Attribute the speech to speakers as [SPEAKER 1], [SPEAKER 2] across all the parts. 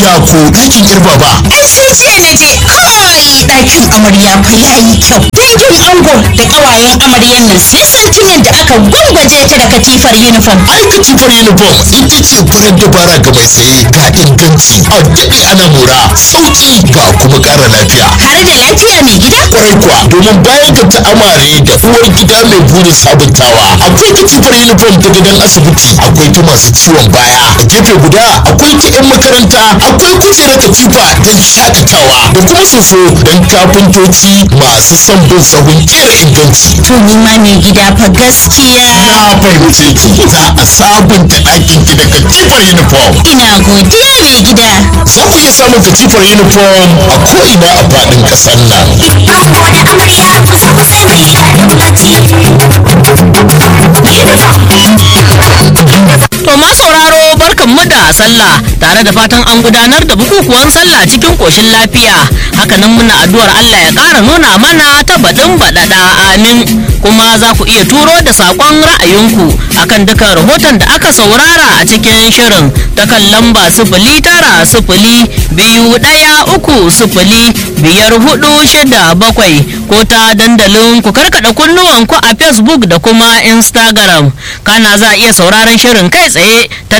[SPEAKER 1] ya ko ɗakin girba ba
[SPEAKER 2] ai sai jiya na je kai ɗakin amarya fa yayi kyau dangin ango da ƙawayen amaryan nan sai santin yadda aka gwangwaje ta da katifar uniform
[SPEAKER 1] ai katifar uniform ita ce farar dabara ga mai saye ga inganci a daɗe ana mura sauki ga kuma ƙara lafiya
[SPEAKER 2] har da lafiya mai gida
[SPEAKER 1] kwarai kuwa domin bayan ga ta amare da uwar gida mai burin sabuntawa akwai katifar uniform ta gidan asibiti akwai ta masu ciwon baya a gefe guda akwai ta 'yan makaranta akwai kujerar katifa don shakatawa da kuma soso don kafintoci masu son bin sahun kera inganci
[SPEAKER 2] to ni ma mai gida fa gaskiya
[SPEAKER 1] na fahimce ki za a sabunta ɗakin ki da katifar uniform
[SPEAKER 2] ina godiya mai gida
[SPEAKER 1] za ku iya samun katifar uniform a ko'ina a faɗin ƙasar nan
[SPEAKER 2] ango da amarya kusa kusa mai gida
[SPEAKER 3] To ma sauraro barkanmu da sallah tare da fatan an gudanar da bukukuwan sallah cikin koshin lafiya hakanan muna addu'ar Allah ya ƙara nuna mana ta baɗin baɗaɗa amin kuma za ku iya turo da saƙon ra'ayinku akan dukan rahoton da aka saurara a cikin shirin ta kan lamba sifili tara sifili biyu ɗaya uku sifili biyar hudu shida bakwai ko ta dandalin ku karkaɗa kunnuwanku a facebook da kuma instagram kana za a iya sauraron shirin kai tsaye ta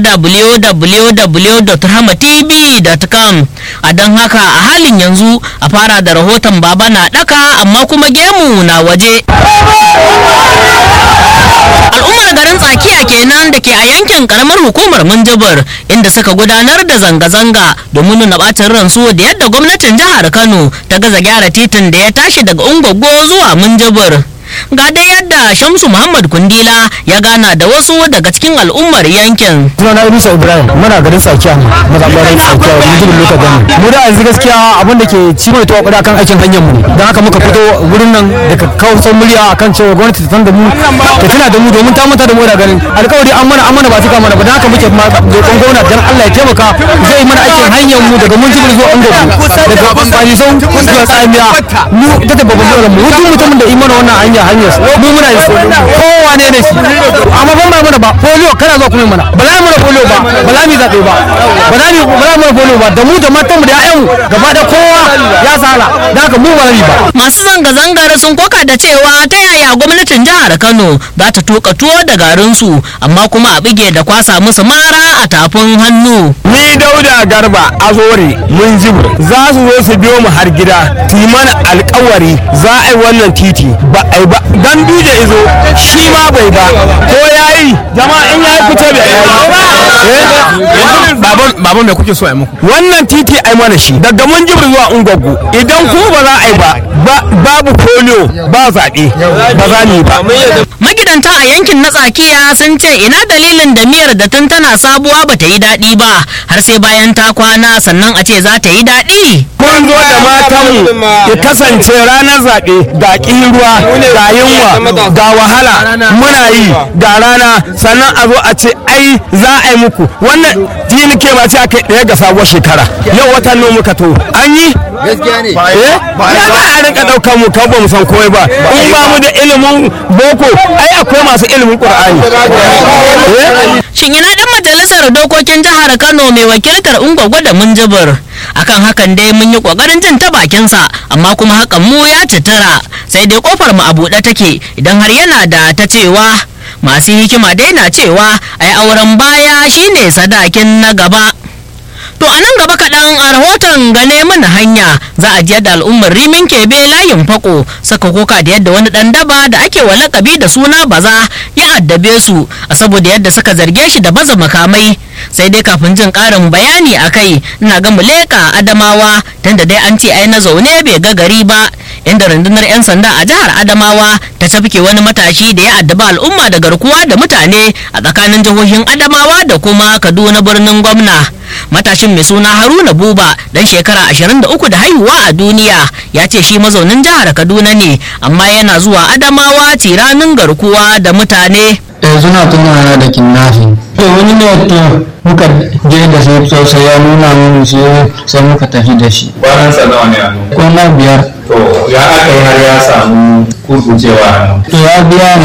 [SPEAKER 3] www.rahmatv.com a don haka a halin yanzu a fara da rahoton baba na daka amma kuma gemu na waje al'ummar garin tsakiya kenan da ke a yankin karamar hukumar munjibir inda suka gudanar da zanga-zanga domin nuna bacin ransu da yadda gwamnatin jihar kano ta gaza gyara titin da ya tashi daga ungogo zuwa munjibir ga dai yadda shamsu muhammad kundila ya gana da wasu daga cikin al'ummar yankin
[SPEAKER 4] sunana Idrisa Ibrahim muna garin Sakiya mazaɓar Sakiya mun jibin lokacin gani mu da yanzu gaskiya abin da ke ci mai tuwa kuɗa kan aikin hanyar mu don haka muka fito wurin nan daga kawasan murya akan cewa gwamnati ta san da mu ta tuna da mu domin ta manta da mu da garin alkawari an mana an mana ba cika mana ba don haka muke ma roƙon gwamnati dan Allah ya taimaka zai yi mana aikin hanyar mu daga mun jibin zuwa Angogu daga Banisau zuwa Tsamiya mu ita ta babban dole mu duk mutumin da imana wannan hanya hanyar mu muna yi so kowane ne shi amma ban ba mana ba polio kana zuwa kuma mana ba za mu na polio ba ba za mu zaɓe ba ba za mu ba za mu na polio ba da mu da matan mu da ƴaƴan mu gaba da kowa ya sala da haka mu ba za ba
[SPEAKER 3] masu zanga-zangar sun koka da cewa ta yaya gwamnatin jihar kano za ta tuka tuwo da garinsu amma kuma a bige da kwasa musu mara a tafin hannu
[SPEAKER 4] ni dauda garba azore mun jibir za su zo su biyo mu har gida su yi mana alkawari za a yi wannan titi ba a yi ba dan duje izo shi ma bai ba ko yayi jama'a in yayi fito bai yi baban me kuke so a muku wannan titi ai mana shi daga mun jibir zuwa ungwaggu idan ku ba za a yi ba babu polio ba zaɓe ba za ni ba
[SPEAKER 3] magidanta a yankin na tsakiya sun ce ina dalilin da miyar da tun tana sabuwa ba ta yi daɗi ba har sai bayan ta kwana sannan a ce za ta yi daɗi
[SPEAKER 4] mun zo da matanmu ya kasance ranar zaɓe ga ruwa ga yunwa ga wahala muna yi ga rana sannan a zo a ce ai za a yi muku wannan jini ke ba ce aka yi ɗaya ga sabuwar shekara yau watan nan muka to an yi gaskiya ne eh ya za a rinka ɗaukar mu kan ba mu san komai ba in ba mu da ilimin boko ai akwai masu ilimin qur'ani
[SPEAKER 3] shin ina dan majalisar dokokin jihar kano mai wakiltar ungwagwa da munjibir akan hakan dai mun yi kokarin jin ta bakinsa amma kuma hakan mu ya citira sai dai kofar mu a buɗe take idan har yana da ta cewa masu hikima dai na cewa ai auren baya shine sadakin na gaba To a nan gaba kaɗan a rahoton gane mana hanya za a ji yadda al'ummar rimin kebe layin fako saka koka da yadda wani ɗan daba da ake wa lakabi da suna baza ya addabe su a saboda yadda suka zarge shi da baza makamai sai dai kafin jin ƙarin bayani a kai ina ga muleka adamawa tunda dai an ce ai na zaune bai ga gari ba inda rundunar 'yan sanda a jihar adamawa ta tafke wani matashi da ya addaba al'umma da garkuwa da mutane a tsakanin jihohin adamawa da kuma kaduna birnin gwamna matashin mai suna haruna buba dan shekara 23 da haihuwa a duniya ya ce shi mazaunin jihar kaduna ne amma yana zuwa adamawa tiranin garkuwa da mutane
[SPEAKER 5] yanzu na tunawa da kidnapping to wani ne to muka je da shi sosai ya nuna mun shi sai muka tafi da shi
[SPEAKER 6] kwanansa nawa ne hannu
[SPEAKER 5] kwana biyar
[SPEAKER 6] to ya aka yi har ya samu kurkucewa hannu
[SPEAKER 5] to ya biya ni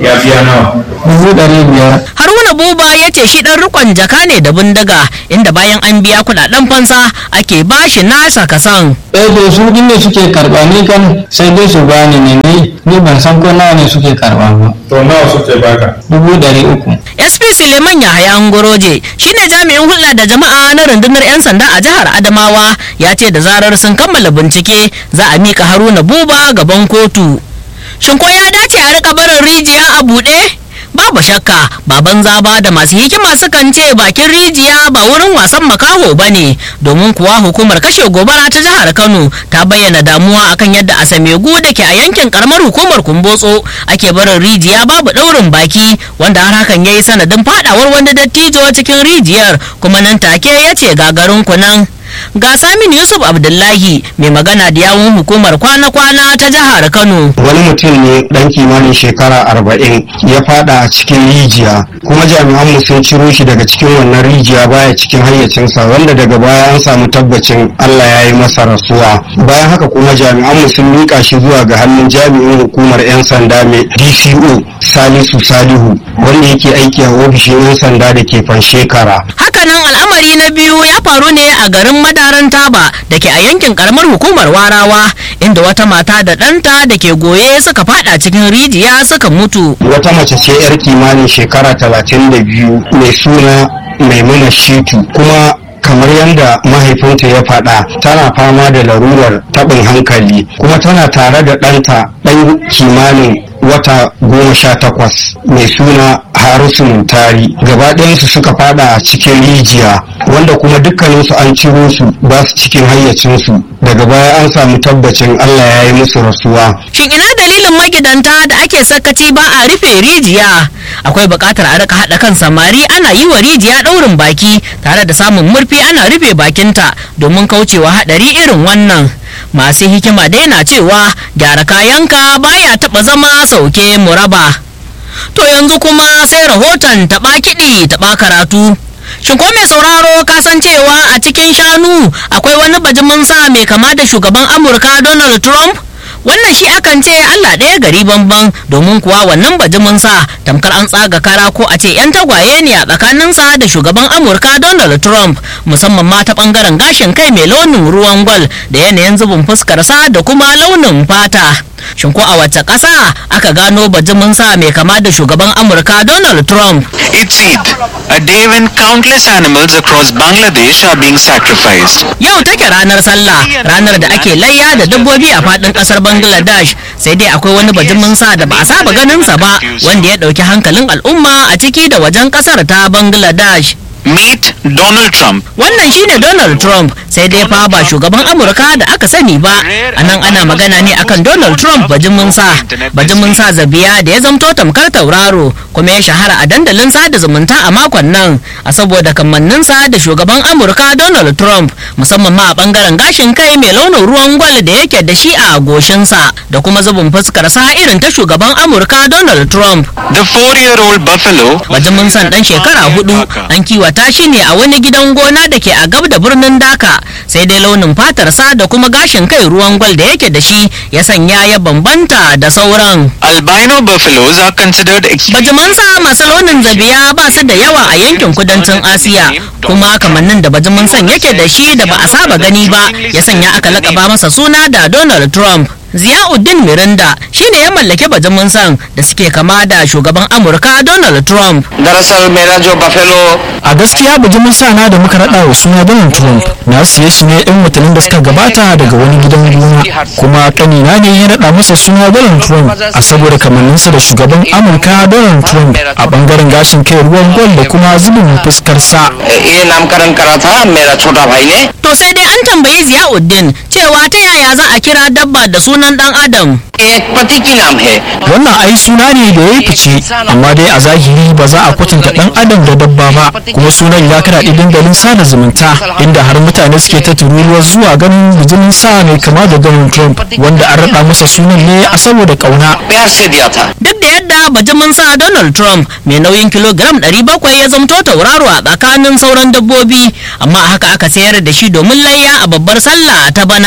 [SPEAKER 6] ya biya nawa
[SPEAKER 5] dubu ɗari biyar
[SPEAKER 3] haruna buba ya ce shi dan rikon jaka ne da bindiga inda bayan an biya kudaden fansa ake bashi nasa kasan
[SPEAKER 5] eh to su din ne suke karɓa ni kan sai dai su bani ne ni ni ban san ko nawa ne suke karɓa ba
[SPEAKER 6] to nawa suke baka
[SPEAKER 5] dubu ɗari uku
[SPEAKER 3] sp suleiman yahaya ngoroje shine jami'in hulɗa da jama'a na rundunar 'yan sanda a jihar adamawa ya ce da zarar sun kammala bincike za a mika haruna buba gaban kotu shin ko ya dace a rika barin rijiya a buɗe babu shakka baban zaba da masu hikima sukan ce bakin rijiya ba wurin wasan makaho ba ne domin kuwa hukumar kashe gobara ta jihar kano ta bayyana damuwa akan yadda a samegu da ke a yankin karamar hukumar kumbotso ake barin rijiya babu daurin baki wanda har hakan ya yi sanadin fadawar wani dattijo cikin rijiyar kuma nan take ya ce gagarin kunan ga samin yusuf abdullahi mai magana da yawun hukumar kwana-kwana ta jihar kano
[SPEAKER 7] wani mutum ne dan kimanin shekara arba'in ya fada a cikin rijiya kuma jami'an mu sun ciro shi daga cikin wannan rijiya baya cikin hayyacinsa wanda daga baya an samu tabbacin allah ya yi masa rasuwa bayan haka kuma jami'an mu sun miƙa shi zuwa ga hannun jami'in hukumar 'yan sanda mai dco salisu salihu wanda yake aiki a ofishin 'yan sanda da ke fanshekara
[SPEAKER 3] hakanan al'amari na biyu ya faru ne a garin madaran taba da ke a yankin karamar hukumar warawa inda wata mata da ɗanta da ke goye suka fada cikin rijiya suka mutu
[SPEAKER 7] wata mace ce 'yar kimanin shekara talatin da biyu mai suna maimuna shitu kuma kamar yadda mahaifinta ya faɗa tana fama da larurar taɓin hankali kuma tana tare da ɗanta ɗan kimanin wata goma sha takwas mai suna harisu muntari gaba ɗayansu suka fada a cikin rijiya wanda kuma dukkaninsu an ciro su ba su cikin hayyacinsu daga baya an samu tabbacin allah ya yi musu rasuwa
[SPEAKER 3] shin ina dalilin magidanta da ake sakaci ba a rufe rijiya akwai buƙatar a rika haɗa kan samari ana yi wa rijiya ɗaurin baki tare da samun murfi ana rufe bakinta domin kaucewa haɗari irin wannan masu hikima dai na cewa gyara kayanka baya taɓa zama sauke muraba to yanzu kuma sai rahoton taɓa kiɗi taɓa karatu Shin ko mai sauraro ka san cewa a cikin shanu akwai wani bajimin sa mai kama da shugaban Amurka Donald Trump? Wannan shi akan ce Allah ɗaya gari banban domin kuwa wannan bajimin sa tamkar an tsaga kara ko a ce 'yan tagwaye ne a tsakaninsa da shugaban Amurka Donald Trump musamman ma ta bangaren gashin kai mai launin ruwan gwal da yanayin zubin fuskarsa da kuma launin fata. Shin ko a wace ƙasa aka gano bajimin sa mai kama da shugaban Amurka Donald Trump?
[SPEAKER 8] It's Eid, a day when countless animals across Bangladesh are being sacrificed.
[SPEAKER 3] Yau take ranar sallah ranar da ake layya da dabbobi a faɗin ƙasar Bangladesh sai dai akwai wani bajimin sa da ba a saba ganinsa ba wanda ya ɗauki hankalin al'umma a ciki da wajen ƙasar ta Bangladesh.
[SPEAKER 8] Meet Donald Trump.
[SPEAKER 3] Wannan shine Donald Trump sai dai fa ba shugaban Amurka da aka sani ba. A nan ana magana ne akan Donald Trump bajimin sa. Bajimin sa zabiya da ya zamto tamkar tauraro kuma ya shahara a dandalin sada zumunta a makon nan a saboda kamanninsa da shugaban Amurka Donald Trump musamman ma a bangaren gashin kai mai launin ruwan gwal da yake da shi a goshinsa da kuma zubin fuskar sa irin ta shugaban Amurka Donald Trump.
[SPEAKER 8] The four-year-old buffalo
[SPEAKER 3] Bajimin san dan shekara hudu an kiwata shi ne a wani gidan gona da ke a gab da birnin Dhaka sai dai launin fatarsa da kuma gashin kai ruwan gwal da yake da shi ya sanya ya bambanta da sauran.
[SPEAKER 8] albino buffaloes are considered extremely
[SPEAKER 3] Bajimansa masu launin zabiya ba su da yawa a yankin kudancin Asiya kuma kamannin da bajimin san yake da shi da ba a saba gani ba ya sanya aka lakaba masa suna da Donald Trump. Ziyauddin Mirinda shine ya mallaki bajimin san da suke kama da shugaban Amurka Donald Trump.
[SPEAKER 9] दरअसल मेरा जो buffalo
[SPEAKER 4] a gaskiya bijimin sana da muka raɗa wa suna donald trump na siye shi ne yan watannin da suka gabata daga wani gidan gona kuma kanina ne ya raɗa masa suna donald trump a saboda kamanninsa da shugaban amurka donald trump a bangaren gashin kai ruwan gwal da kuma zubin fuskarsa
[SPEAKER 9] ये नामकरण करा था मेरा छोटा भाई ने
[SPEAKER 3] To sai dai an tambayi Ziyauddin cewa ta yaya za a kira dabba da sunan dan Adam.
[SPEAKER 9] एक प्रतीकी नाम है
[SPEAKER 4] wannan ai suna ne da ya yi fice amma dai a zahiri ba za a kwatanta dan adam da dabba ba kuma sunan ya karaɗe dandalin sada zumunta inda har mutane suke ta tururuwar zuwa ganin bijimin sa mai kama da donald trump wanda an raɗa masa sunan ne a saboda ƙauna
[SPEAKER 9] प्यार से दिया था
[SPEAKER 3] Duk da yadda bajimin sa Donald Trump mai nauyin kilogram 700 ya zamto tauraro a tsakanin sauran dabbobi amma haka aka sayar da shi domin layya a babbar sallah ta bana.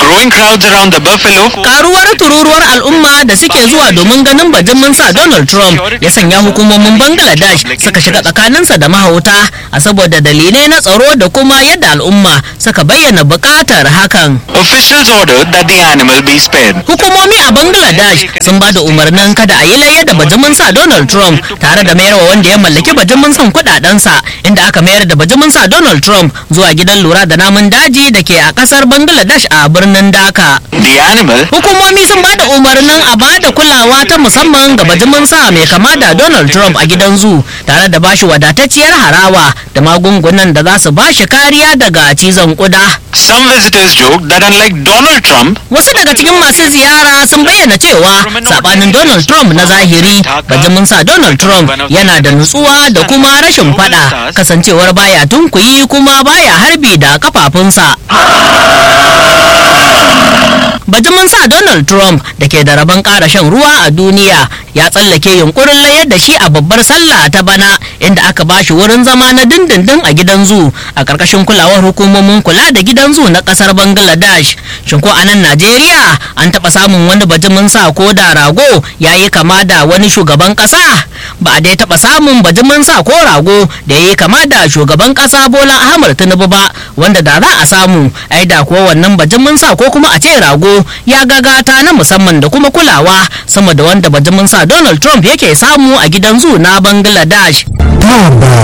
[SPEAKER 8] growing crowds around the buffalo,
[SPEAKER 3] karuwar tururuwar al'umma da suke zuwa domin ganin bajimin sa Donald Trump ya sanya hukumomin Bangladesh suka shiga tsakaninsa da mahauta a saboda dalilai na tsaro da kuma yadda al'umma suka bayyana buƙatar hakan.
[SPEAKER 8] officials ordered that the animal be spared.
[SPEAKER 3] Hukumomi a Bangladesh sun ba da umarnin kada a yi layya da bajimin sa Donald Trump tare da mayarwa wanda ya mallaki bajimin san kudadensa inda aka mayar da bajimin sa Donald Trump zuwa gidan lura da namun daji da ke a kasar Bangladesh a birnin Dhaka.
[SPEAKER 8] The animal
[SPEAKER 3] Hukumomi sun ba da umarnin a ba da kulawa ta musamman ga bajimin sa mai kama da Donald Trump a gidan zu tare da bashi wadatacciyar harawa da magungunan da za su bashi kariya daga cizon kuda.
[SPEAKER 8] Some visitors joked that unlike Donald Trump,
[SPEAKER 3] Wasu daga cikin masu ziyara sun bayyana cewa sabanin Donald Trump na zahiri bajimin sa Donald Trump yana da nutsuwa da kuma rashin fada kasancewar baya tunkuyi kuma baya harbi da kafafunsa. Bajimin sa Donald Trump da ke da rabon ƙara shan ruwa a duniya ya tsallake yunkurin layar da shi a babbar sallah ta bana inda aka ba shi wurin zama na dindindin a gidan zu a ƙarƙashin kulawar hukumomin kula da gidan zu na ƙasar Bangladesh. Shin ko a nan Najeriya an taɓa samun wani bajimin sa ko da rago ya yi kama da wani shugaban ƙasa? Ba a dai taɓa samun bajimin sa ko rago da ya yi kama da shugaban ƙasa Bola Ahmad Tinubu ba wanda da za a samu ai da kuwa wannan bajimin sa ko kuma a ce rago ya gagata na musamman da kuma kulawa sama da wanda bajimin sa Donald Trump yake samu a gidan zu na Bangladesh.